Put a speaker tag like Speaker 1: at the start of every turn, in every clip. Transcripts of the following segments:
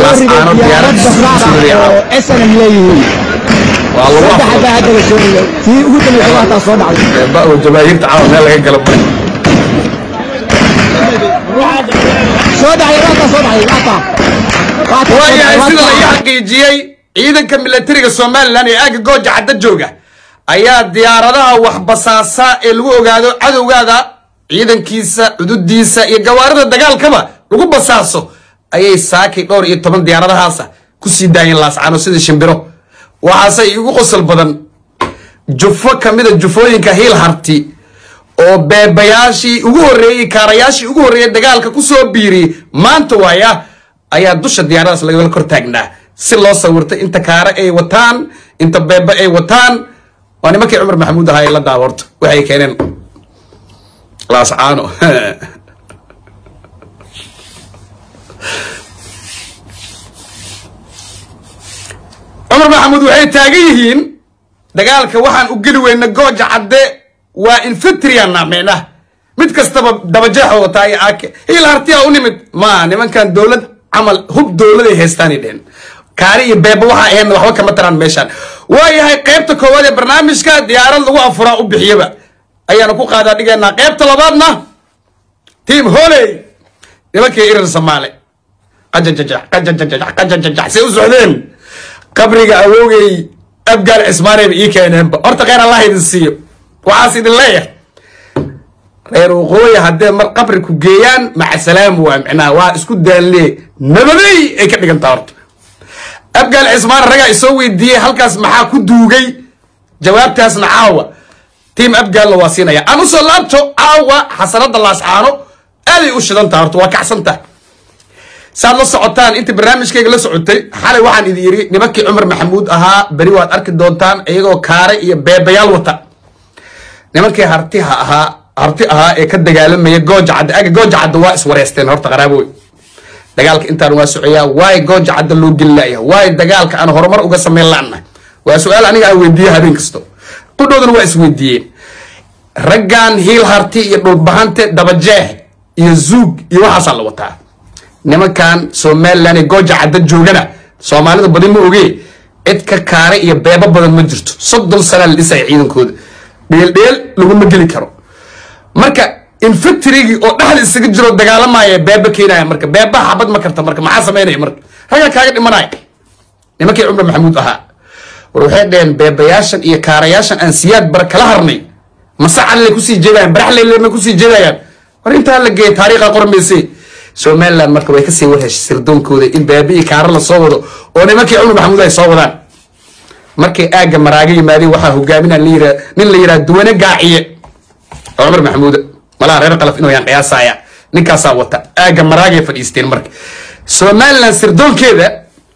Speaker 1: laas aano diyaarad
Speaker 2: oo SNM leeyihiin
Speaker 1: waa lagu
Speaker 2: saddex
Speaker 1: afuro
Speaker 2: baa hadda la soo dhigay tii ugu dambeysay waa taa soo dhacday
Speaker 1: beeba oo jamaahiirta caawa meel laga gala male
Speaker 2: soo dhacday waa taa soo dhacday waa taa waa taa soo
Speaker 1: waayahay
Speaker 2: dhacday,
Speaker 1: sida
Speaker 2: waa
Speaker 1: laga
Speaker 2: taa.
Speaker 1: xaqiijiyey ciidanka milatariga somalilan ee aagga gooja cadda jooga ayaa diyaaradaha waxbasaasa ee lagu ogaado cadowgaada ciidankiisa cududiisa iyo gawaarida dagaalkaba lagu basaaso ayay saakay dhowr iyo toban diyaaradahaasa kusii daayeen laascano sida shimbiro waxaase igu qosol badan jufo kamida jufooyinka hiil harti oo beebayaashii ugu horreeyey kaarayaashii ugu horreeyey dagaalka kusoo biiriyey maanta waaya ayaa dusha diyaaradaas lagala kor taagnaa si loo sawirtay inta kaare ay wataan inta beeba ay wataan waa nimankii cumar maxamuud ahaa ee la daawarto waxay keeneen laascaano cumar maxamuud waxay taagan yihiin dagaalka waxaan u geli weyna gooja cadde waa infetriana micnah mid kastaba dabajeexa wataa iyo aake hiil hartiya u nimid ma nimankan dowlad camal hub dowladay haystaanay dhehen kaari iyo beeba waxaa ahaydna waxba kama taraan meeshaan waayahay qaybta koowaad ee barnaamijka diyaarad lagu afuraa u bixiyaba ayaanu ku qaadaa dhigaynaa qaybta labaadna tiam holey nimankii irir samaale qajajajax qajajajax qajajajax say u socdeen qabriga awoogay abgaal cismaanayba ii keeneenba horta kheyr allah idin siiyo waxaas idin leeyahay reer waqooyi haddee mar qabri ku geeyaan maca salaam waa micnaha waa isku daalle nabadey ay ka dhigantaa horta abgaal cismaan ragaa isoo weydiiyey halkaas maxaa ku duugay jawaabtaasna caawa tiim abgaalna waa siinaya aan usoo laabto caawa xasanada laascaano aaday u shidantaha horta waa kacsantaha saad la socotaan intii barnaamijkayga la socotay xalay waxaan idin yidhi nimankii cumar maxamuud ahaa beri waad arki doontaan iyagoo kaare iyo beebayaal wata nimankii hartiha ahaa harti ahaa ee ka dagaalamaya gooja cadda aga gooja cadda waa iswareysteen horta qaraaboy dagaalka intaan waa socoyaa waay gooja cadda loo geli laaya waay dagaalka aan horumar uga samayn la'na waa su-aal aniga aan weydiiye habeen kasto qudhoodana waa isweydiiyeen raggan hiil harti iyo dhulbahante dabajeex iyo zuug iyo waxaasaa la wataa nimankan somalilan ee gooja cadda joogana soomaalida badi ma oge cid ka kaare iyo beebo badan ma jirto soddon sanaa la dhisaya ciidankooda dheeldheel laguma geli karo marka infectrigii oo dhexda isaga jiro dagaalamaya beeba keenaya marka beebaha xabad ma karta marka maxaa samaynaya marka ragga kaaga dhimanaya nimankii cumar maxamuud ahaa war waxay dheheen beebayaashan iyo kaarayaashan aan siyaad bara kala harnay masacalay kusii jeedayaan baraxleylema kusii jeedayaan war intaa la geeyay taariikha qormayse somaliland marka way kasii warheshay sirdoonkooda in beeba iyo kaara la soo wado oo nimankii cumar maxamuud ay soo wadaan markay aagga maraaga yimaadeen waxaa hogaaminaa nin la yidhaha duwane gaaciye oo cumar maxamuud malaha reer qalaf inuu yaan qiyaasaya ninkaasaa wata aagga maraagay fadhiisteen marka somaliland sirdoonkeeda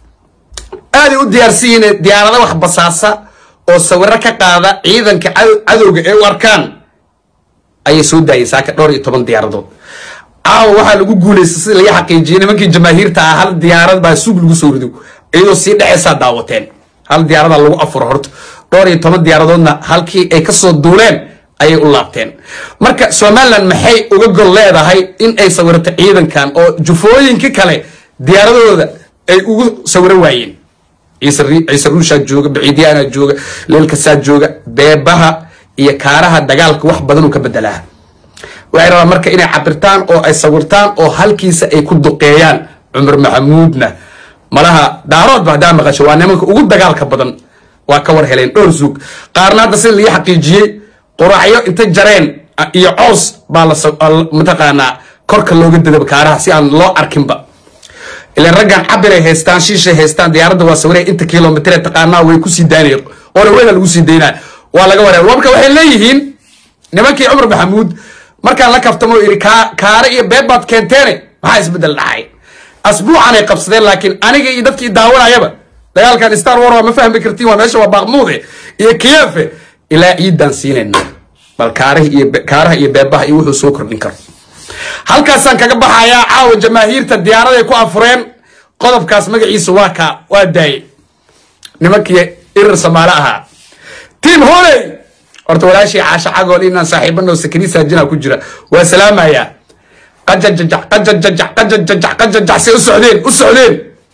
Speaker 1: aaday u diyaarsan yihiin diyaarada wax basaasa oo sawiro ka qaada ciidanka cadow- cadowga ee u arkaan ayay soo daayeen saaka dhowr iyo toban diyaaradood caawa waxaa lagu guulaystay sida laga xaqiijiyey nimankii jamaahiirta ah hal diyaarad baa suug lagu soo rido iyadoo sii dhexeysaa daawateen hal diyaarada lagu afuro horta dhowr iyo toban diyaaradoodna halkii ay kasoo duuleen ayay u laabteen marka somaliland maxay uga gol leedahay in ay sawirato ciidankan oo jufooyinka kale diyaaradooda ay ugu sawiro waayeen ciise ri- ciise ruushaa jooga baciidyaanaa jooga leelkasaa jooga beebaha iyo kaaraha dagaalka wax badan uu ka bedelaa waxay rabaan marka inay cabirtaan oo ay sawirtaan oo halkiisa ay ku duqeeyaan cumar maxamuudna malaha daaroodba haddaa maqasho waa nimanka ugu dagaalka badan waa ka war heleen dhowr suug qaarna hadda sida laga xaqiijiyey quraacyo inta jareen a- iyo coos baa la sa- al- mataqaanaa korka looga dadaba kaaraha si aan loo arkinba ilan raggan cabiray haystaan shiishay haystaan diyaaradda waa sawiraya inta kilomitr taqaanaa way kusii daynaya oona weyna lagu sii daynaa waa laga wareer marka waxay leeyihiin nimankii cumar maxamuud markaan la kaftamo iri kaare iyo beed baad keenteene maxaa isbedel dhacay asbuucanay qabsadeen laakiin aniga iyo dadkii daawanayaba dagaalkan star war waa ma fahmi kartiin waa meesha waa baaqmuude iyo kiyefe ilaa ciiddaan siinayna bal kaaraha iyo be- kaaraha iyo beebaha iyo wuxuu soo kordhin karo halkaasaan kaga baxayaa caawa jamaahiirta diyaaraday ku afureen qodobkaas magaciisa waa kaa waa daaye nimankii irir samaale ahaa tiim holey horta walaashii caasha cagool inaan saaxiibano sakini saajina ku jira waa salaamayaa qajajajax qajajajax qajajajax qajajax say u socdeen u socdeen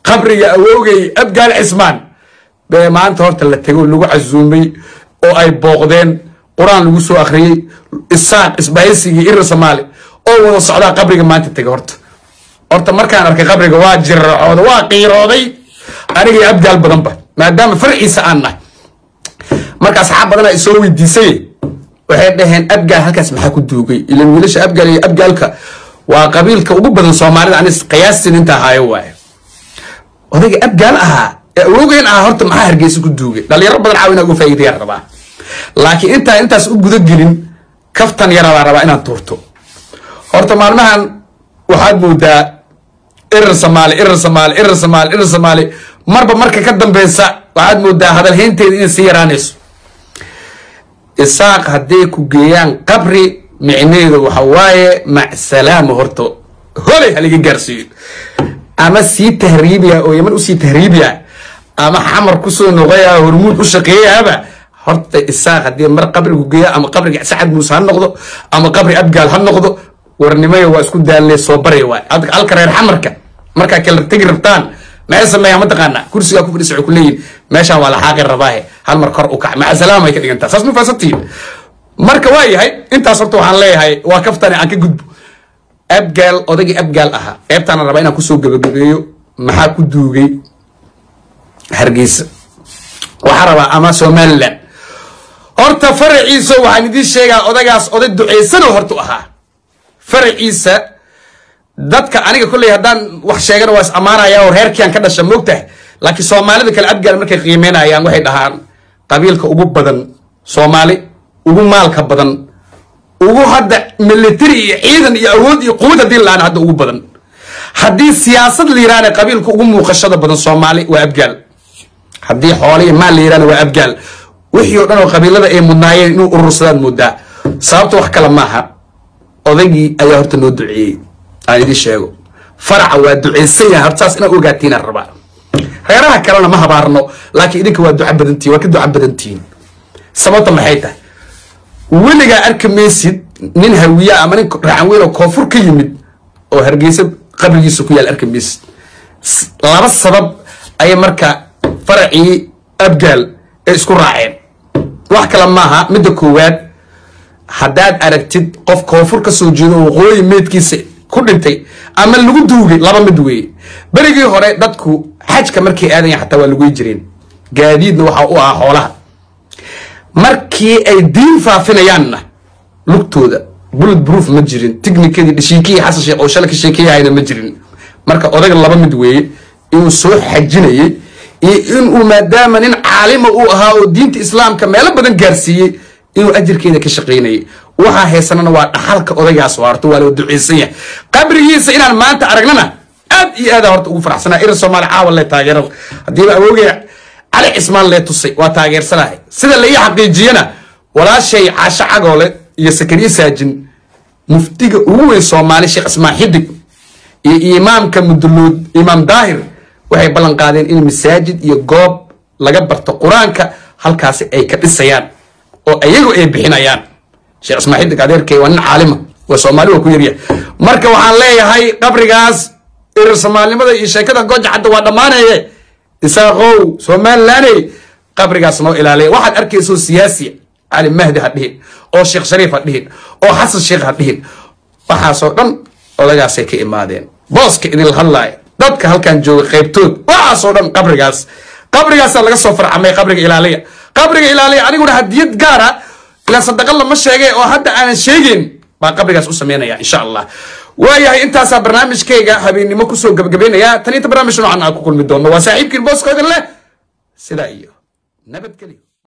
Speaker 1: qabriga awoogay abgaal cismaan bee maanta horta la tego lagu casuumay oo ay booqdeen qur-aan lagu soo akhriyey isaaq isbahaysigii irir soomaali oo wada socdaa qabriga maanta tega horta horta markaan arkay qabriga waa jiracooda waa qiirooday anigii abgaal badanba maadaama farciisa aan nahay marka asxaab badanaa isoo weydiisay waxay dhaheen abgaal halkaas maxaa ku duugay ilan wiilasha abgaal iyo abgaalka waa qabiilka ugu badan soomaalida anis qiyaastin inta ahaayo waaye odayga abgaal ahaa ee awowgeen ahaa horta maxaa hargeysa ku duugay dhalinyaro badan caawina uga faa'iidayaan rabaa laakiin intaa intaas u guda gelin kaftan yara baa rabaa inaan tuurto horta maalmahan waxaad moodaa irir soomaali irir soomaali irir soomaali irir soomaali marba marka ka dambeysa waxaad moodaa hadalhaynteeda inay sii yaraanayso isaaq hadday ku geeyaan qabri micneedu waxa waaye macsalaama horta holey haliga gaarsiiyo ama sii tahriibiya oo yaman usii tahriibiya ama xamar kusoo noqoya hormuud u shaqeeyaaba horta isaaq haddii mar qabri ku geeya ama qabriga sacad muuse ha noqdo ama qabri abgaal ha noqdo warnimayo waa isku daalne soo barya waay halka reer xamarka markaa kala tegi rabtaan maxay sameeyaan mataqaana kursigaa ku fadhisa waxay ku leeyihin meeshaan waa la xaaqi rabaahe hal mar kor u kac maca salaam ay ka dhigantaa saas ma faasantihin marka waa yahay intaas horta waxaan leeyahay waa kaftane aan ka gudbo abgaal odaygii abgaal ahaa qeybtaana rabaa inaan kusoo gabagabeeyo maxaa ku duugay hargeysa waxaa rabaa ama somaliland horta faraciisa waxaan idiin sheegaa odagaas oday duceysano horta u ahaa faraciisa dadka aniga kolley haddaan wax sheegana waa is ammaanaya oo reerkiiaan ka dhasha moogtahay laakiin soomaalida kale abgaal markay qiimeynayaan waxay dhahaan qabiilka ugu badan soomaali ugu maalka badan ugu hadda military iyo ciidan iyo awood iyo quwad haddii la-aan hadda ugu badan haddii siyaasad la yiraahna qabiilka ugu muuqashada badan soomaali waa abgaal haddii xoole iyo maal la yirahna waa abgaal wixii oo dhan oo qabiilada ay mudnaayeen inuu urursadaan moodaa sababta wax kale maaha odaygii ayaa horta noo duceeyey aan idiin sheego faraca waa duceysan yahay horta saas inaad ogaatiinaan rabaa reeraha kalena ma habaarno laakiin idinka waa duca badantihin waa ka duca badantihiin sababta maxay tahay weligaa arki maysid nin hawiya ama nin raacan weyn oo koonfur ka yimid oo hargeysa qabrigiisa ku yaal arki maysid laba sabab ayay marka faracii abgaal ay isku raaceen wax kale maaha midda koowaad haddaad aragtid qof koonfur ka soo jeedo waqooyi meydkiisa ku dhintay ama lagu duugay laba mid weeye berigii hore dadku xajka markay aadayan xataa waa lagoy jireen gaadiidna waxa u ahaa xoolaha markii ay diin faafinayaanna lugtooda bullet proof ma jirin tiknikadii dhashiikihii xasan sheekh oo shala ka sheekeyahayna ma jirin marka odaga laba mid weeye inuu soo xajinayay iyo inuu maadaama nin caalima uu ahaa oo diinta islaamka meelo badan gaarsiiyey inuu ajirkeeda ka shaqaynayay waxaa haysanana waa dhaxalka odaygaas waarto waa loo duceysan yahay qabrigiisa inaan maanta aragnana aad iyo aada horta ugu faraxsanaa irin soomaali caawa lee taageerada haddiiba awoogaya cali cismaan lee tusay waa taageersanahay sida la ii xaqiijiyana walaashay caasho cagoole iyo sakariye saajin muftiga ugu weyn soomaali sheekh ismaan xidig iyo imaamka muduluud imaam daahir waxay ballan qaadeen in masaajid iyo goob laga barto qur-aanka halkaasi ay ka dhisayaan oo ayagu ay bixinayaan sheekh ismaan xidig adeerkay waa nin caalima waa soomaali waa ku yaryahay marka waxaan leeyahay qabrigaas irir soomaalinimada iyo sheekada gooja cadda waa dhammaanaye isaaqow somalilaney qabrigaas noo ilaaliya waxaad arkayso siyaasi cali mahdi ha dhihin oo sheekh shariif ha dhihin oo xasan sheekh ha dhihin waxaasoo dhan odagaasay ka imaadeen booska idinla hadlaaya dadka halkan jooga qaybtood waxaasoo dhan qabrigaas qabrigaasaa laga soo farcamay qabriga ilaaliya qabriga ilaaliya aniguna hadiyad gaara ilaa sadaqa lama sheegay oo hadda aanan sheegeyn baa qabrigaas u sameynaya insha allah waayahay intaasaa barnaamijkayga habeennimo kusoo gabagabeynaya tan inta barnaamij noocan aan ku kulmi doono waa saaxiibkiin booskooda leh sidaa iyo nabadgelyo